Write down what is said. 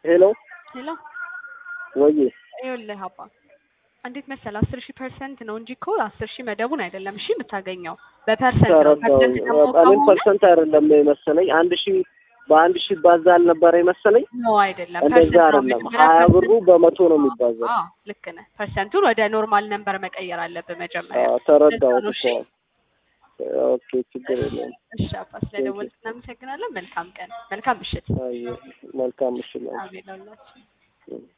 ሄሎ ሄሎ ወይ ይኸውልህ አባ እንዴት መሰለህ አስር ሺህ ፐርሰንት ነው እንጂ እኮ አስር ሺህ መደቡን አይደለም እሺ የምታገኘው በፐርሰንት ነው ተረዳው። ፐርሰንት ደግሞ እኔም ከሆነ ፐርሰንት አይደለም የመሰለኝ አንድ ሺህ በአንድ ሺህ ባዛ አልነበረ የመሰለኝ ነው አይደለም እንደዛ ፐርሰንት ነው አይደለም። መጀመሪያ ሀያ ፐርሰንት ብሩ በመቶ ነው የሚባዛው። አዎ ልክ ነህ ፐርሰንቱን ወደ ኖርማል ነምበር መቀየር አለብህ መጀመሪያ አዎ፣ ተረዳሁት ለዛ ነው እኮ። እሺ ኦኬ ችግር የለም። እሺ አባ ስለደወልክ እናመሰግናለን መልካም ቀን መልካም ምሽት አየህ፣ መልካም ምሽት ነው። አሜን ለሁላችን እም።